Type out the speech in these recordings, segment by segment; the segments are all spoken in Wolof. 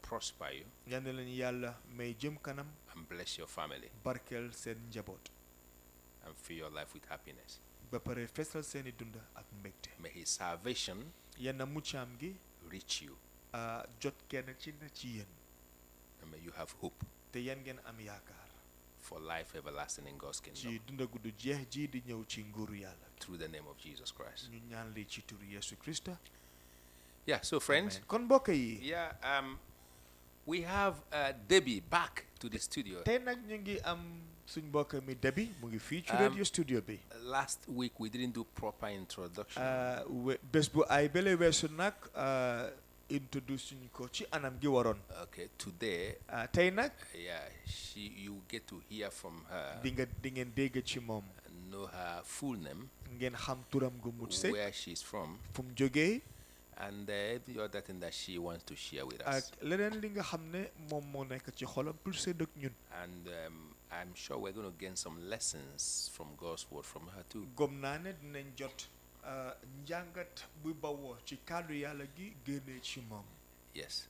prosper you yal na leen yàlla may jëm kanam and bless your family barkeel seen njaboot and fill your life with happiness. ba pare fesal seeni dund ak mbégte May his salvation yenn muccaam gi reach you ah, jot kenn ci na ci yéen and may you have hope te yéen ngeen am yaakaar for life everlasting in God's kingdom ci dunda gudd jeex ji di ñëw ci nguuru yàlla through the name of Jesus Christ. ñu ñaan lii ci turu Yesu Krista Yeah, so friends, Amen. kon mbokk yi yeah, um, we have uh, Debbie back to the studio. tey nag ñu ngi am suñ mbokk mi Debi mu ngi fii ci Um, radio studio bi Last week we didn't do proper introduction. ah, we- bés bu ay bële weesu nag ah, introduce suñ ko ci anam gi waroon okay, today, ah, tey nag yeah, she you get to hear from her, di nga di ngeen dégg ci moom know her full name, ngeen xam turam gu mucc sëkk where she's from, fu mu jógee and uh, every other thing that she wants to share with ak us. leneen li nga xam ne moom moo nekk ci xolam pour sédd ak ñun And um, I'm sure we're going to gain some lessons from God's word from her too. gom naa ne dinañ jot ah, njàngat bu bawoo ci kàddu yàlla gi génnee ci moom Yes.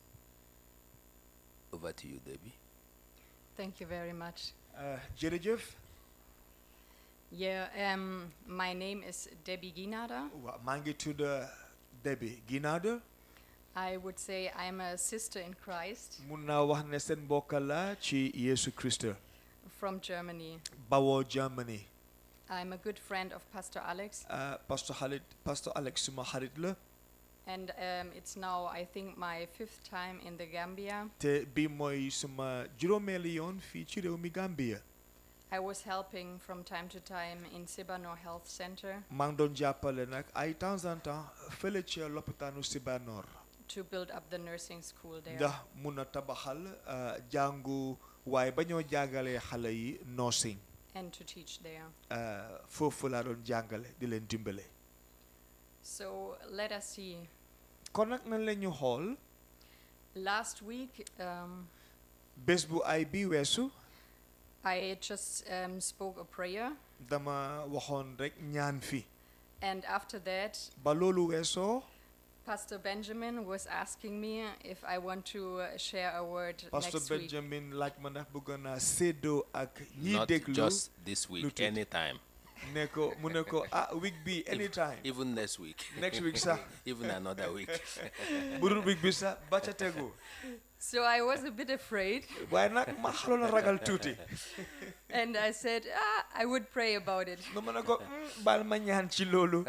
Over to you, Debbie. Thank you very much. Ah, jërëjëf Yeah, um, my name is Debbie Ginada. waaw maa ngi tudd Debi Ginaada I would say I'm a sister in Christ mun naa wax ne seen mbokk la ci Yesu Krista from Germany. bawoo Germany I'm a good friend of Pastor Alex, ah, pasteur Khalid pasteur Alex suma xarit la and um, it's now, I think, my fifth time in the Gambia. te bii mooy suma juróomeeli yoon fii ci réew mi Gambia I was helping from time to time in Sibano Health Center maa ngi doon jàppale nag ay temps en temps fële ca lopitaanu Sibanor to build up the nursing school there. ndax mun a tabaxal ah, jàngu waaye ba ñoo jàngalee xale yi nursing and to teach there. ah, foofu laa doon jàngale di leen dimbale So let us see. kon nag nañ la ñu xool Last week, um, bés bu ay bi weesu I just um, spoke a prayer, dama waxoon rek ñaan fi and after that, ba loolu weesoo Pastor Benjamin was asking me if I want to uh, share a word pasteur next week. Benjamin laaj ma ndax bëgg naa séddoo ak ñiy Not déglu just this week, Lutu. anytime. ne ko mu ne ko ah week bi anytime Even next week. next week sax Even another week. bu dul week bi sax ba ca tegu So I was a bit afraid, waaye nag ma xaloon a ragal tuuti and I said, ah, I would pray about it. ma mën a ko "Mm, baal ma ñaan ci loolu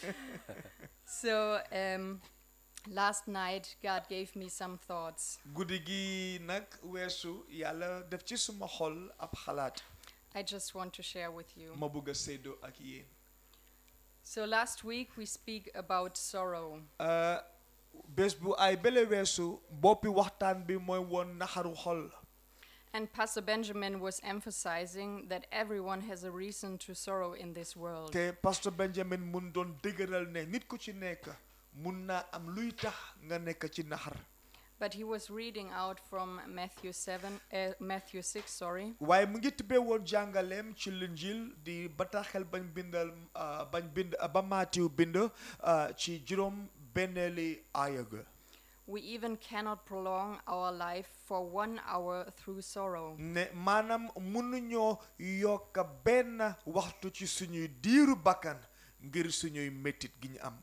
So um, last night, God gave me some thoughts. guddi gi nag weesu yàlla def ci suma xol ab xalaat I just want to share with you. ma bëgg a séddoo ak yéen So last week we speak about sorrow. Uh, bés bu ay bële weesu boppi waxtaan bi mooy woon naxaru xol And Pastor Benjamin was emphasizing that everyone has a reason to sorrow in this world. te pasteur Benjamin mun doon dëgëral ne nit ku ci nekk mun naa am luy tax nga nekk ci naxar But he was reading out from Matthew 7, uh, Matthew 6, sorry. waaye mu ngi tibbee woon jàngaleem ci linjil di bataaxel bañ bindal uh, bañ bind uh, ba Maatiw bind uh, ci juróom benneeli aaya ga We even cannot prolong our life for one hour through sorrow. ne maanaam mënuñoo yokk benn waxtu ci suñuy diiru bakkan ngir suñuy méttit gi ñu am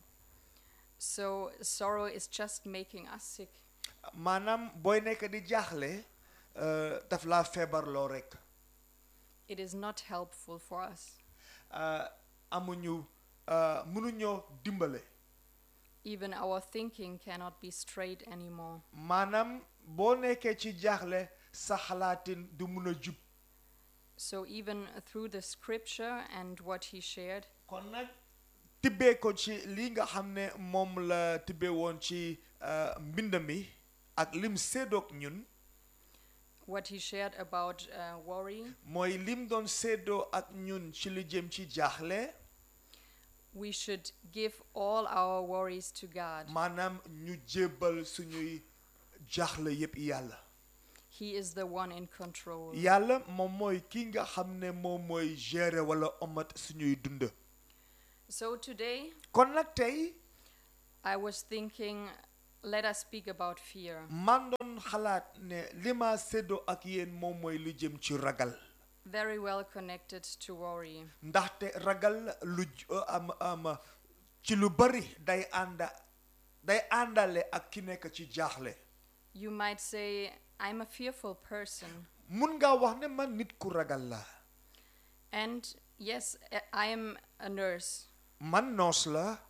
So sorrow is just making us sick. maanaam booy nekk di jaaxle uh, daf laa feebarloo rek It is not helpful for us. uh, amuñu uh, mënuñoo dimbale Even our thinking cannot be straight anymore. maanaam boo nekkee ci jaaxle sa xalaatin du mun a jub So even through the scripture and what he shared, kon nag tibbee ko ci li nga xam ne moom la tibbee woon ci uh, mbind mi ak lim séddoog ñun what he shared about uh, worry, mooy lim doon séddoo ak ñun ci li jëm ci jaaxle we should give all our worries to God. maanaam ñu jébbal suñuy jaaxle yépp yàlla He is the one in control. yàlla moom mooy ki nga xam ne moom mooy gérer wala omat suñuy dund So today, kon nag tey I was thinking let us speak about fear. man doon xalaat ne li ma séddoo ak yéen moom mooy lu jëm ci ragal Very well connected to worry. ndaxte ragal lu j- uh, am am ci lu bari day ànda day àndale ak ki nekk ci jaaxle You might say, I'm a fearful person. mun nga wax ne man nit ku ragal la And yes, I- I am a nurse. man noos la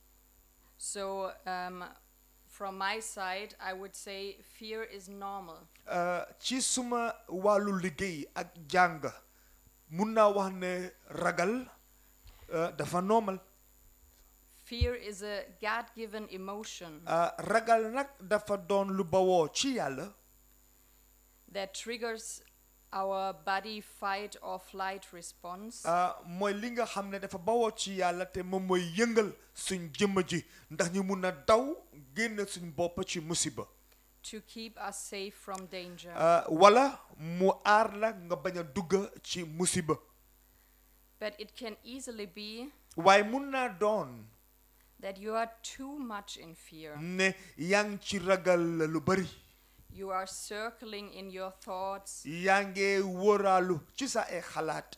So, um, from my side, I would say fear is normal. uh, ci suma wàllu liggéey ak jàng mun naa wax ne ragal uh, dafa normal Fear is a God given emotion Uh, ragal nag dafa doon lu bawoo ci yàlla that triggers our body fight or flight response uh, mooy li nga xam ne dafa bawoo ci yàlla te moom mooy yëngal suñ jëmm ji ndax ñu mun a daw génn suñ bopp ci musiba to keep us safe from danger. Uh, wala mu aar la nga bañ a dugg ci musiba but it can easily be waaye mun naa doon that you are too much in fear. ne yaa ngi ci ragal lu bari You are circling in your thoughts yaa ngi wóoraalu ci sa ay xalaat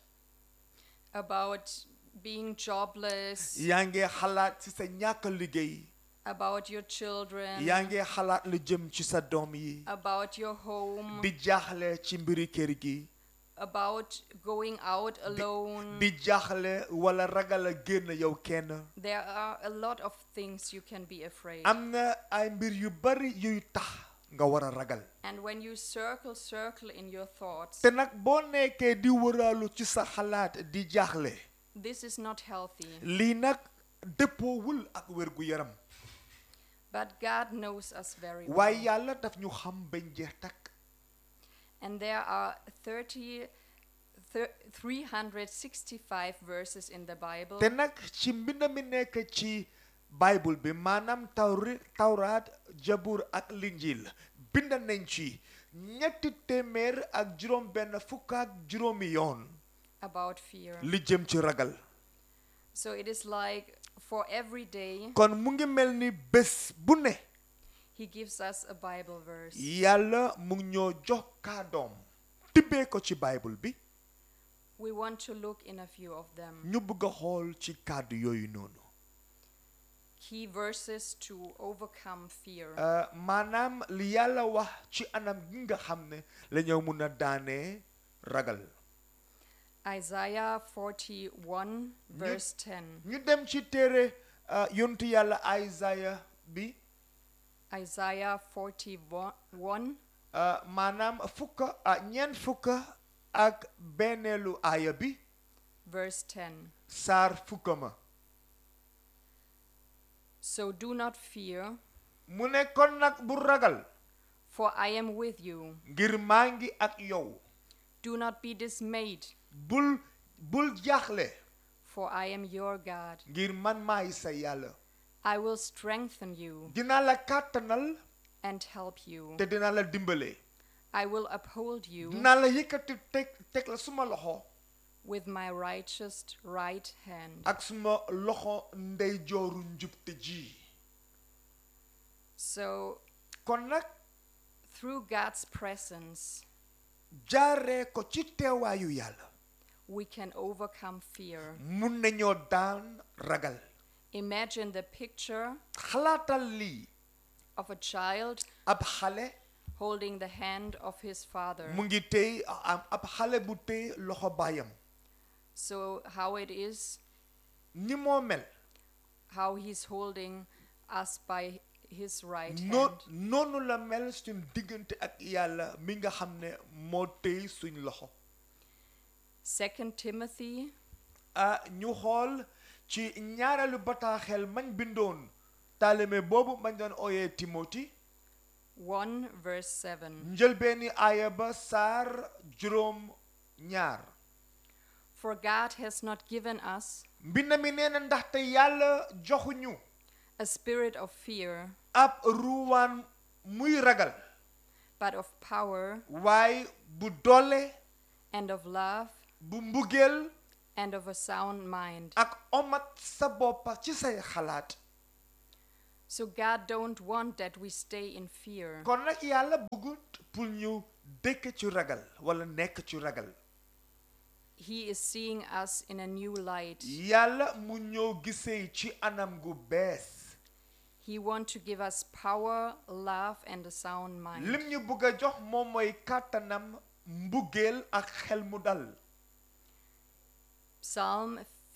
about being jobless, yaa ngi xalaat ci sa ñàkk liggéey about your children, yaa ngi xalaat lu jëm ci sa doom yi about your home, di jaaxle ci mbiri kër gi about going out alone. di jaaxle wala ragal a génn yow kenn There are a lot of things you can be afraid. am na ay mbir yu bari yuy tax nga war a ragal and when you circle, circle in your thoughts, te nag boo nekkee di wëraalu ci sa xalaat di jaaxle this is not healthy. lii nag dëppoowul ak wérgu yaram But God knows us very waaye well. yàlla daf ñu xam bañ jeex takk And there are 30, thir- 365 verses in the Bible. te nag ci mbind mi nekk ci bible bi maanaam tawri tawraat jabur ak linjil bind nañ ci ñetti téeméer ak juróom benn fukk ak juróomi yoon about fear. li jëm ci ragal So it is like for every day, kon mu ngi mel ni bés bu ne He gives us a Bible verse. yàlla mu ngi ñoo jox kàddoom tibbee ko ci bible bi We want to look in a few of them. ñu bëgg a xool ci kàddu yooyu noonu Key verses to overcome fear. Uh, maanaam li yàlla wax ci anam gi nga xam ne la ñoo mun a daanee ragal Isaiah 41, verse 10. ñu dem ci téere uh, yontu yàlla Isaiah bi Isaiah 41, uh, maanaam fukk uh, ñeent fukk ak benneelu aaya bi verse 10. saar fukka ma So do not fear, mu ne kon nag bu ragal for I am with you. ngir maa ngi ak yow Do not be dismayed, bul bul jaaxle for I am your God. ngir man maay sa yàlla I will strengthen you dinaa la kàttanal and help you. te dinaa la dimbale I will uphold you dinaa la yëkkati teg teg la suma loxo with my righteous right hand. ak suma loxo ndeyjooru njubte ji So, kon nag through God's presence, jaaree ko ci teewaayu yàlla we can overcome fear. mun nañoo daan ragal Imagine the picture xalaatal lii of a child ab xale holding the hand of his father. mu ngi tey am ab xale bu tey loxo baayam So, how it is, ni moo mel how he's holding us by his right noo hand. noonu la mel suñ diggante ak yàlla mi nga xam ne moo tey suñ loxo Second Timothy ah ñu xool ci ñaareelu bataaxel mañ bindoon taalime boobu mañ doon ooyee Timoti 1, verse 7. njëlbeeni aaya ba saar juróom ñaar For God has not given us mbind mi nee na ndaxte yàlla joxuñu a spirit of fear, ab ruwaan muy ragal but of power waaye bu doole and of love bu mbugeel and of a sound mind. ak omat sa boppa ci say xalaat So God don't want that we stay in fear. kon nag yàlla bëggut pour ñu dëkk ci ragal wala nekk ci ragal He is seeing us in a new light. yàlla mu ñëw gisee ci anam gu bees He want to give us power, love and a sound mind. lim ñu bëgg a jox moom mooy kàttanam mbugeel ak xel mu dal Psalm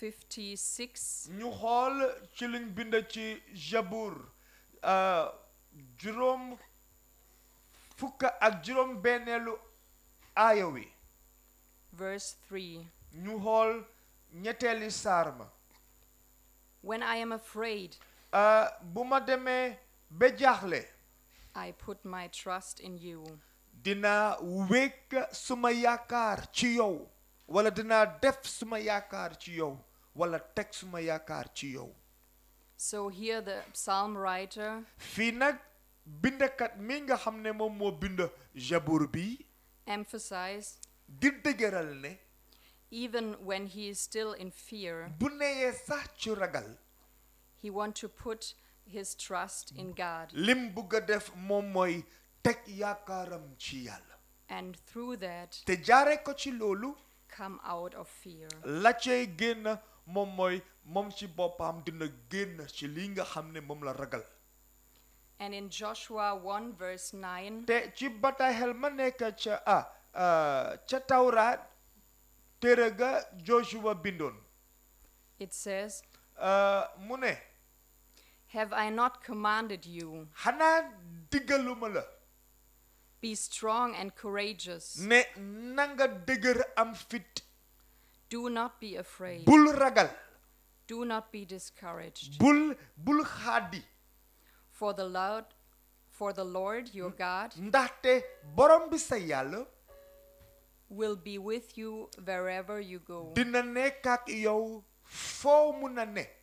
56 ñu xool ci liñ bind ci Jabour euh, juróom fukk ak juróom benneelu aaya wi verse 3. ñu xool ñetteeli saar ma When I am afraid, Euh, bu ma demee ba jaaxle I put my trust in you. dinaa wékk suma yaakaar ci yow wala dinaa def suma yaakaar ci yow wala teg suma yaakaar ci yow So here the psalm writer fii nag bindakat mi nga xam ne moom moo bind Jabour bi emphasized di dëgëral ne even when he is still in fear, bu neyee sax ci ragal he want to put his trust in God. lim bugg a def moom mooy teg yaakaaram ci yàlla And through that, te jaare ko ci loolu come out of fear. la cay génn moom mooy moom ci boppam dina génn ci li nga xam ne moom la ragal And in Joshua 1, verse 9, te ci bataaxel ma nekk ca ah ah, ca tawraat téere ga Joshua bindoon it says, ah, mu ne Have I not commanded you? xanaa diggaluma la Be strong and courageous. ne nanga dëgër am fit Do not be afraid. bul ragal Do not be discouraged. bul bul xaadi For the Lord, for the Lord your God ndaxte borom bi sa yàlla will be with you wherever you go. dina nekk ak yow foo mun a ne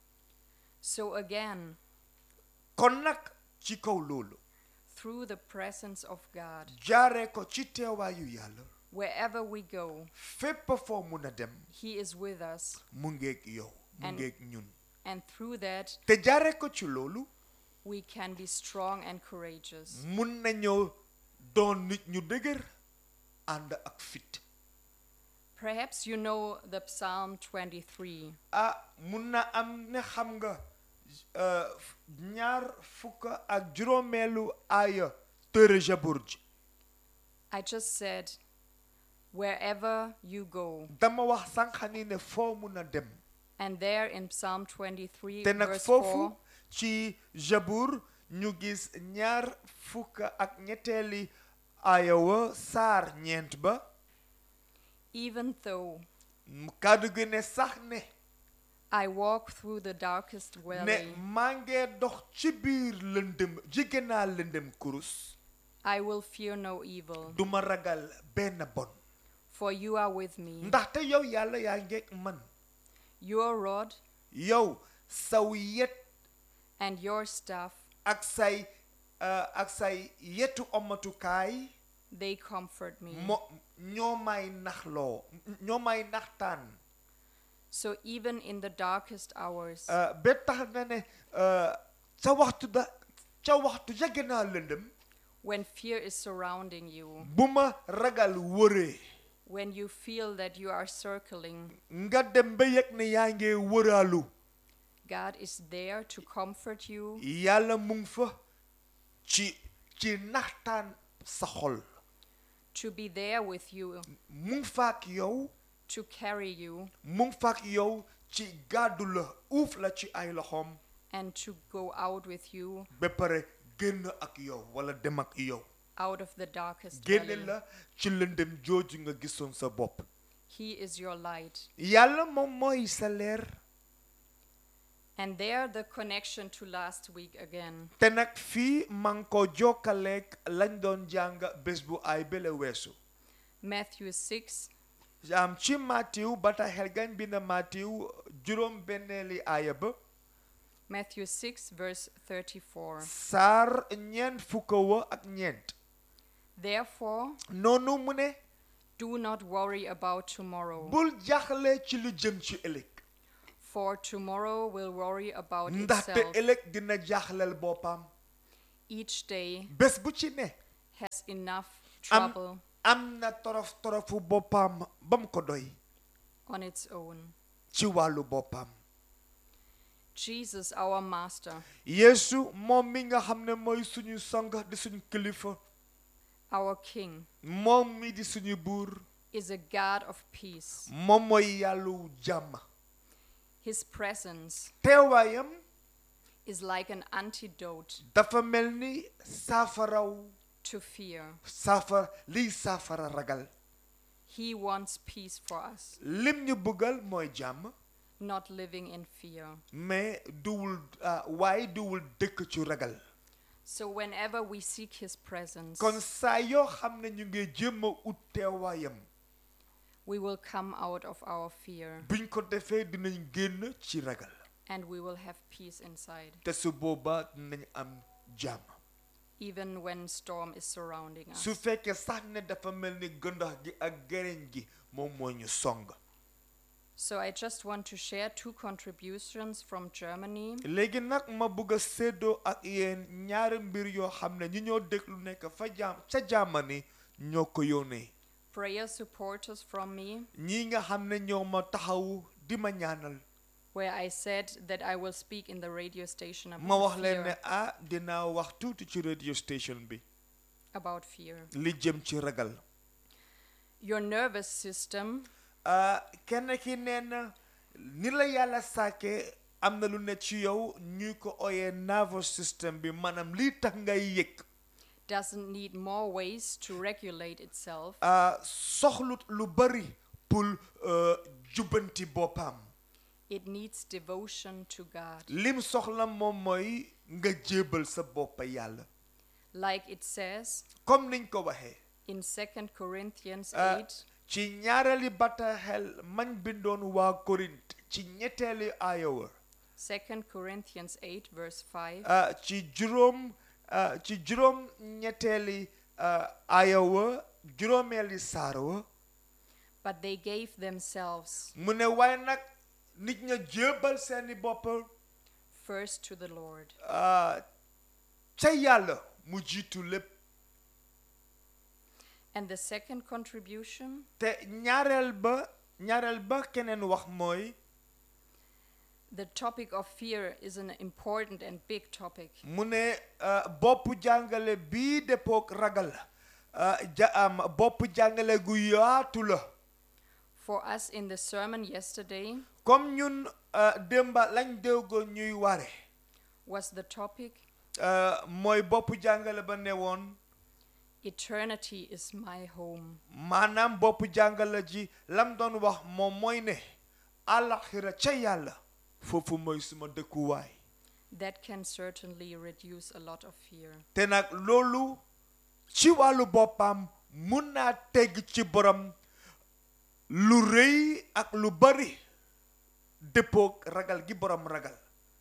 So again, kon nag ci kaw loolu through the presence of God, jaare ko ci teewaayu yàlla wherever we go, fépp foo mun a dem He is with us. mu ngeeg yow mu And- ngeeg ñun And through that, te jaare ko ci loolu we can be strong and courageous. mun nañoo doon nit ñu dëgër ànd ak fit Perhaps you know the Psalm 23. ah mun na am ne xam nga euh, ñaar fukk ak juróomeelu aaya téere Jabour ji I just said, wherever you go. dama wax sànq ni ne foo mun a dem And there in Psalm 23, te nag verse foofu 4, ci Jabour ñu gis ñaar fukk ak ñetteeli aaya wa saar ñeent ba even though mu kàddu gi ne sax ne I walk through the darkest ne valley, maa ngee dox ci biir lëndëm jege naa lëndëm kurus I will fear no evil, duma ragal benn bon for you are with me. ndaxte yow yàlla yaa ngeeg man Your rod yow saw yet and your staff, ak say uh, ak say yetu omatukaay they comfort me. mo ñoo may naxloo ñoo may naxtaan So even in the darkest hours, uh, ba tax na ne uh, sa waxtu da ca waxtu yegg naa lëndëm when fear is surrounding you, bu ma ragal wëree when you feel that you are circling, nga dem ba yëg ne yaa ngi wëraalu God is there to comfort you, yàlla mu ngi fa ci ci naxtaan sa xol to be there with you, mu ngi fa ak yow to carry you, mu ngi fa ak yow ci gàddu la uuf la ci ay loxoom and to go out with you ba pare génn ak yow wala dem ak yow out of the darkest génne valley. la ci lëndëm jooju nga gisoon sa bopp He is your light. yàlla moom mooy sa leer And there, the connection to last week again. te nag fii man ko jokkaleeg lañ doon jàng bés bu ay bele weesu Matthew 6, am ci Maatiw bataaxel gañ bi na Maatiw juróom benneeli aaya ba Matthew 6, verse 34. saar ñeent fukk wa ak ñeent Therefore, noonu mu ne do not worry about tomorrow, bul jaxle ci lu jëm ci ëllëg For tomorrow will worry about ndaxte itself. ëllëg dina jaaxlal boppam Each day bés bu ci ne has enough am trouble am na torof torofu boppam ba mu ko doy on its own. ci wàllu boppam Jesus, our Master, yeesu moom mi nga xam ne mooy suñu sang di suñu kilifa our King, moom mi di suñu buur is a God of peace. moom mooy yàllu jàmm His presence teewaayam is like an antidote dafa mel ni saafaraw to fear. saafara liy saafara ragal He wants peace for us, lim ñu bëggal mooy jàmm not living in fear. mais duwul ah, waaye duwul dëkk ci ragal So, whenever we seek His presence, kon saa yoo xam ne ñu ngi jéem a ut teewaayam we will come out of our fear buñ ko defee dinañ génn ci ragal and we will have peace inside, te su boobaa dinañ am jàmm even when storm is surrounding us. su fekkee sax ne dafa mel ni gëndax gi ak gereñ gi moom moo ñu song So, I just want to share two contributions from Germany. léegi nag ma bëgg a séddoo ak yéen ñaari mbir yoo xam ne ñi ñoo déglu nekk fa jaam ca jàmmani ñoo ko yónnee Prayer supporters from me, ñii nga xam ne ñoo ma taxawu di ma ñaanal where I said that I will speak in the radio station ma wax about leen ne fear. ah dinaa wax tuuti ci radio station bi About fear. li jëm ci ragal Your nervous system ah kenn ki nee na ni la yàlla sàkkee am na lu ne ci yow ñuy ko ooyee nervous system bi maanaam lii tax ngay yëg doesn't need more ways to regulate itself ah soxlut lu bari pour euh, jubbanti boppam it needs devotion to God. lim soxla moom mooy nga jébal sa bopp yàlla Like it says comme niñ ko waxee in 2 Corinthians ah, 8, ci ñaareeli bataaxel mañ bindoon waa Korint ci ñetteeli aayawa 2 Corinthians 8, verse 5. ah, ci juróom ah, ci juróom ñetteeli ah, aayawa juróomeeli saarawa But they gave themselves mu ne waaye nag nit ña jébal seeni bopp first to the Lord. ah, ca yàlla mu jiitu lépp And the second contribution te ñaareel ba ñaareel ba keneen wax mooy the topic of fear is an important and big topic. mu ne ah, bopp jàngale bii dëppook ragal ah, ja am bopp jàngale gu yaatu la For us in the sermon yesterday comme ñun ah, démba lañ déggoo ñuy ware was the topic ah, mooy bopp jàngale ba ne woon Eternity is my home. maanaam bopp jàngale ji lam doon wax moom mooy ne àllaxira ca yàlla foofu mooy suma dëkkuwaay That can certainly reduce a lot of fear. te nag loolu ci wàllu boppam mun naa tegg ci borom lu rëy ak lu bari dëppook ragal gi borom ragal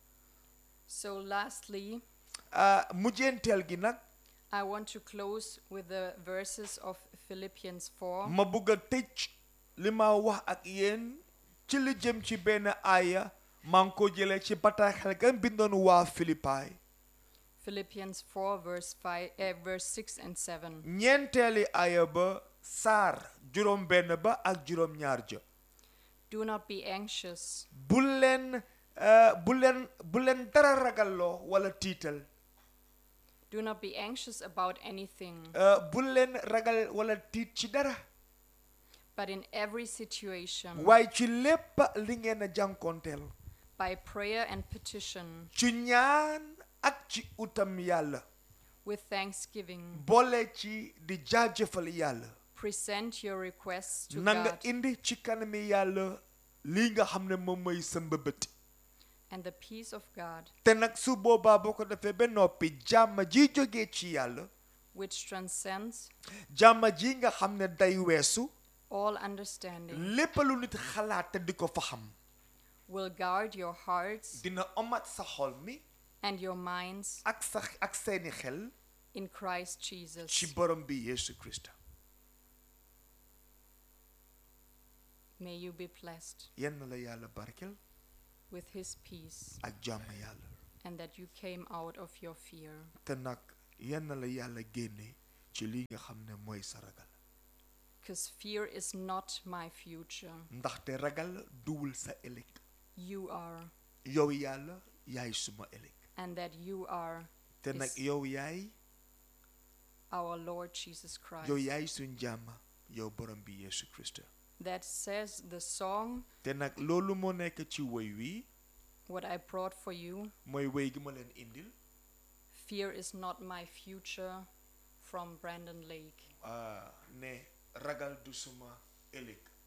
So, lastly, ah mujjenteel gi nag I want to close with the verses of Philippians 4, ma bëgg a tëj li ma wax ak yéen ci li jëm ci benn aaya maa ngi ko jëlee ci bataaxel gan bindoon waa Philippaay Philippians 4, verse, 5, eh, verse 6 and 7. ñeenteeli aaya ba saar juróom benn ba ak juróom ñaar ja Do not be anxious, bu leen eh, bu leen bu leen dara ragalloo wala tiital do not be anxious about anything, eh, bu leen ragal wala tiit ci dara but in every situation, waaye ci lépp li ngeen a jànkoonteel by prayer and petition, ci ñaan ak ci utam yàlla with thanksgiving, boole ci di jaajëfal yàlla present your requests to na nga God, indi ci kanami yàlla lii nga xam ne moom mooy sa mbëbët and the peace of God, te nag su boobaa boo ko defee ba noppi jàmm ji jógee ci yàlla which transcends jàmm ji nga xam ne day weesu all understanding, lépp lu nit xalaat te di ko fa xam will guard your hearts dina omat sa xol mi and your minds ak sa ak seeni xel in Christ ci Jesus. borom bi Yesu Krista May you be blessed. yenn la yàlla barkel with his peace, ak jàmm yàlla and that you came out of your fear. te nag yenn la yàlla génne ci li nga xam ne mooy sa ragal Because fear is not my future. ndaxte ragal duwul sa ëllëg You are, yow yàlla yaay suma ëllëg and that you are te nag Is- yow yaay our Lord Jesus Christ. yow yaay suñ jàmm yow borom bi Yeesu Krista That says the song, te nag loolu moo nekk ci woy wi what I brought for you. mooy woy gi ma leen indil Fear is not my future from Brandon Lake. ah, ne ragal du suma ëllëg